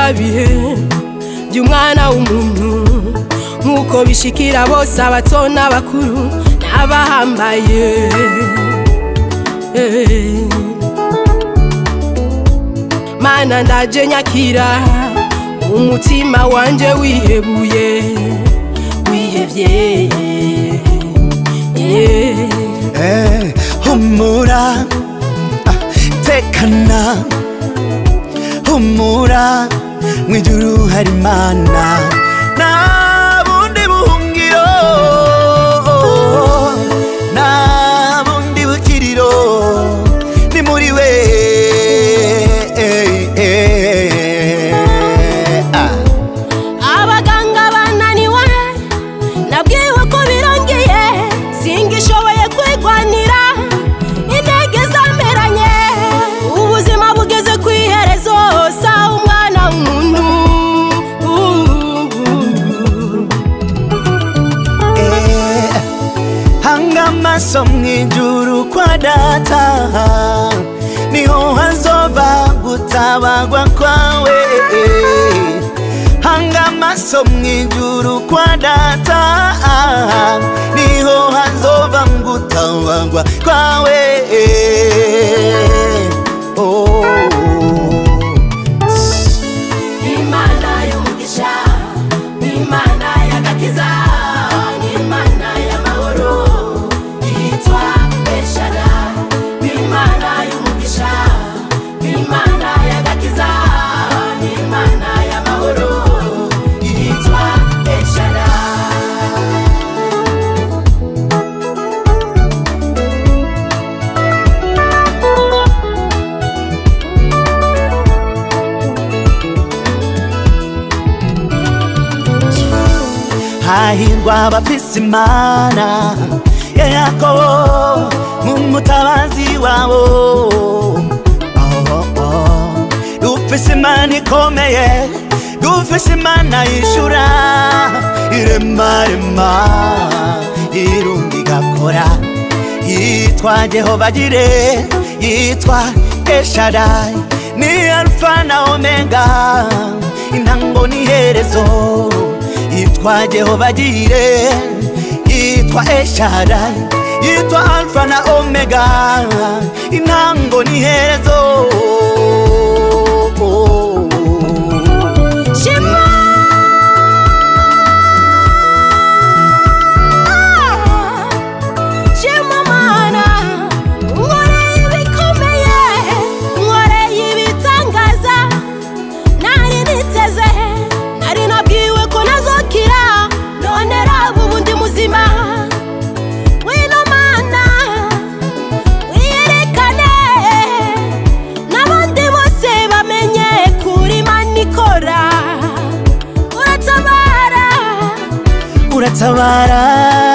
bya bihe by'umwana w'umuntu nk'uko bishikira bose abato n'abakuru n'abahambaye Eh. mana ndaje nyakira umutima wanje wihebuye wihevye yeah. Eh, humura ah, tekana humura mwijuru hari imana nta bundi buhungiro nta bundi bukiriro ni muri we eh, eh, ah. abaganga bananiwe nabwiwe ko birangiye singishoboye kwigwanira intege zameranye ubuzima bugeze ku iherezo sawa umwana w'umuntu Eh, hanga amaso mwijuru kwa data niho hazova gutabagwa kwawe hanga amaso mwijuru kwa data niho hazova gutabagwa kwawe oh. imana y'umugisha imana y'agakiza imana y'amahoro yitwa eshara imana y'umugisha imana y'agakiza imana y'amahoro yitwa eshara hahirwa abafise imana ya yakobo nk'umutabazi wabo Oh, oh. dufise imana ikomeye dufise imana yishura iremarema irunga igakora yitwa jehova jire yitwa eshadai ni alfa na omega intango n'iherezo yitwa jehova jire yitwa eshadai yitwa alfa na omega intango n'iherezo shima shima mana nkoreye ibikomeye nkoreye ibitangaza nari niteze nari nabwiwe ko nazokira none raba ubu ndi muzima wino mana wiyerekane n'abandi bose bamenye kuri mana ikora uratabara uratabara